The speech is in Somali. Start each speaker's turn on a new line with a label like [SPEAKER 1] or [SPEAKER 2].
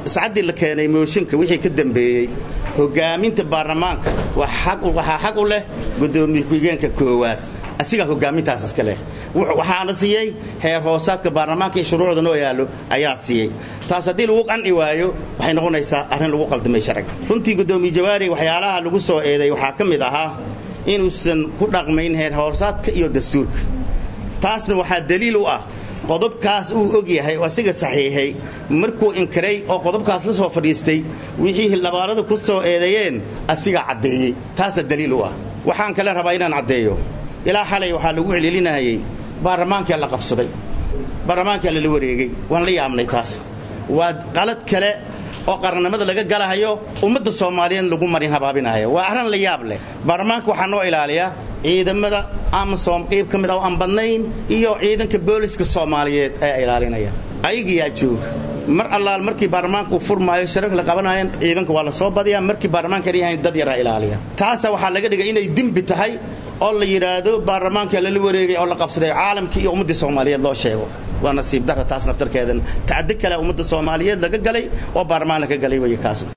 [SPEAKER 1] sacaddii la keenay mooshinka wixii ka dambeeyey hogaaminta baarlamaanka waxaa xaq u leh guddoomiye ku-xigeenka koowaad asigaa hogaamintaas iska leh waxaana siiyey heer hoosaadka baarlamaanka iyo shuruucda noo yaallo ayaa siiyey taas haddii lagu qanci waayo waxay noqonaysaa arrin lagu qaldamay sharciga runtii guddoomiye jawaari waxyaalaha lagu soo eeday waxaa ka mid ahaa inuusan ku dhaqmayn heer hoosaadka iyo dastuurka taasna waxaa daliil u ah qodobkaas uu og yahay oo asiga saxiixay markuu inkiray oo qodobkaas la soo fadhiistay wixii hildhibaanadu ku soo eedeeyeen asigaa caddeeyey taasaa daliil u ah waxaan kale rabaa inaan caddeeyo ilaa xalay waxaa lagu celcelinayay baarlamaankaa la qabsaday baarlamaankaa lala wareegay waan la yaabnay taas waa qalad kale oo qarannimada laga galahayo ummadda soomaaliyeed lagu marin habaabinayo waa arrin la yaab leh baarlamaanka waxaa noo ilaaliyaa ciidamada amasom qayb ka mid a oo aan badnayn iyo ciidanka booliska soomaaliyeed ayaa ilaalinaya ayagiyaa jooga mar allaal markii baarlamaanka uu furmaayo shararka la qabanayan ciidanka waa la soo badiyaa markii baarlamaanka yahayn dad yaraa ilaaliya taasa waxaa laga dhigay inay dembi tahay oo la yidhaahdo baarlamaanka lala wareegay oo la qabsaday caalamkii iyo ummaddii soomaaliyeed loo sheego waa nasiib darra taas naftarkeedan tacdi kale ummadda soomaaliyeed laga galay oo baarlamaan laga galay wey kaas